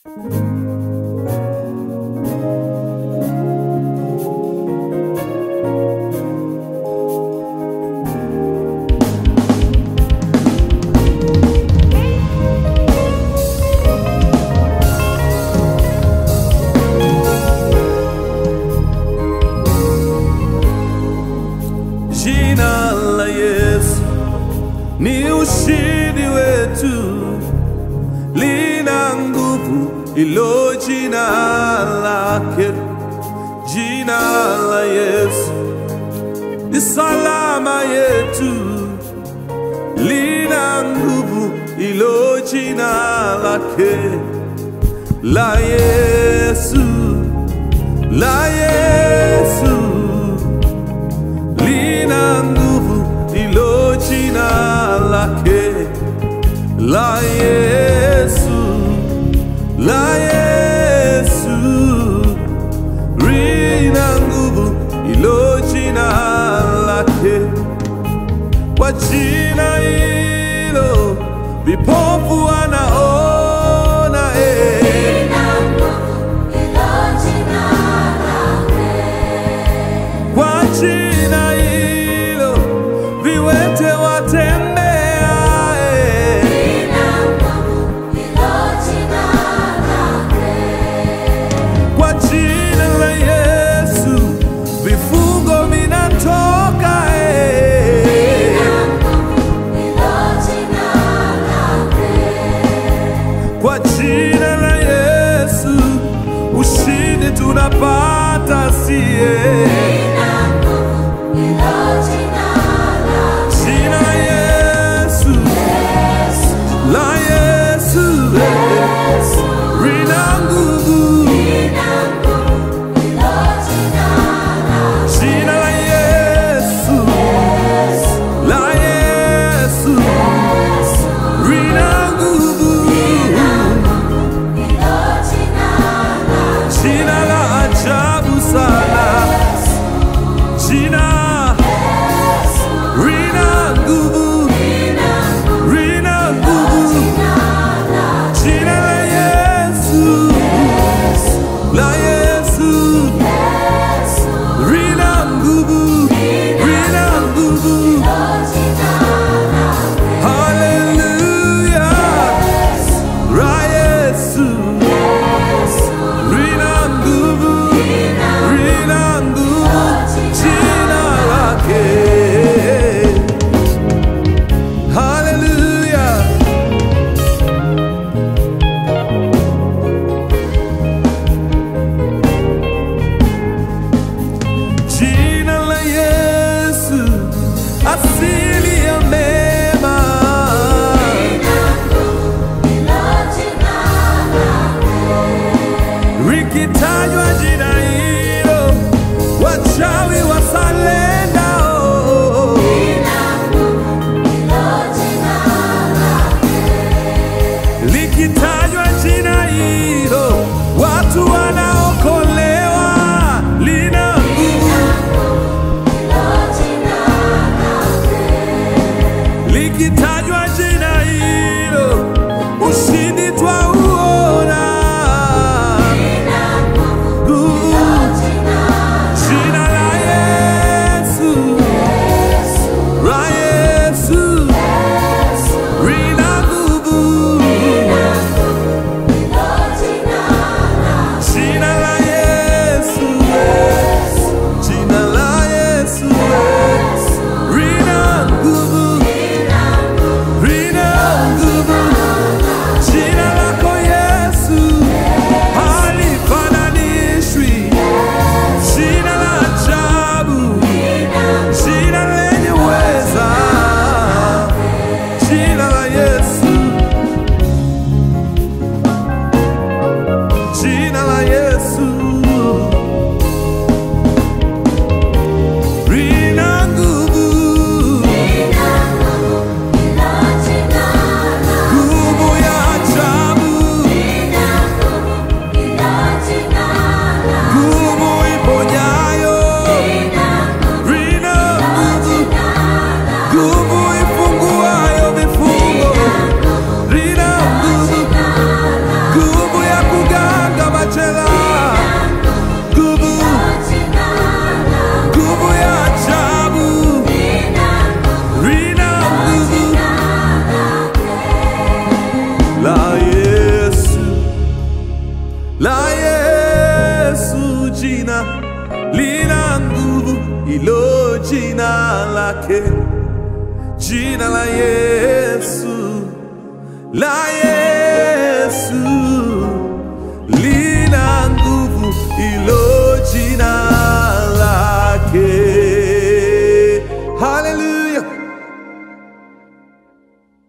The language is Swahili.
Jina la Yesu ni ushindi wetu, lina nguvu ilo jina lake. Jina la Yesu ni salama yetu, lina nguvu ilo jina lake. La Yesu, la Yesu lina nguvu ilo jina lake la Yesu, la Yesu lina nguvu ilo jina lake. Kwa jina hilo vipofu wanaona eh. Kwa jina hilo viwete watembea eh. Kwa jina la Yesu vifungo vinatoka eh. Kwa jina la Yesu ushindi tunapata sie. Jina la Yesu, la Yesu lina nguvu. Jina la Yesu, la Yesu lina nguvu. Jina la ajabu sana, jina lina nguvu, lina nguvu. Jina la Yesu, la Yesu lina nguvu, lina nguvu. Hallelujah, la Yesu lina nguvu, lina nguvu. Jina lake. Hallelujah. Jina la Yesu, asili ya mema. Likitajwa jina hilo, wachawi wasalenda. oh. Likitajwa jina hilo, watu wanaokolewa. Lina nguvu. Likitajwa jina hilo, ushindi twauona. Nguvu. Jina la Yesu, la Yesu lina nguvu. lina nguvu ilo jina lake, jina la Yesu, la Yesu lina nguvu ilo jina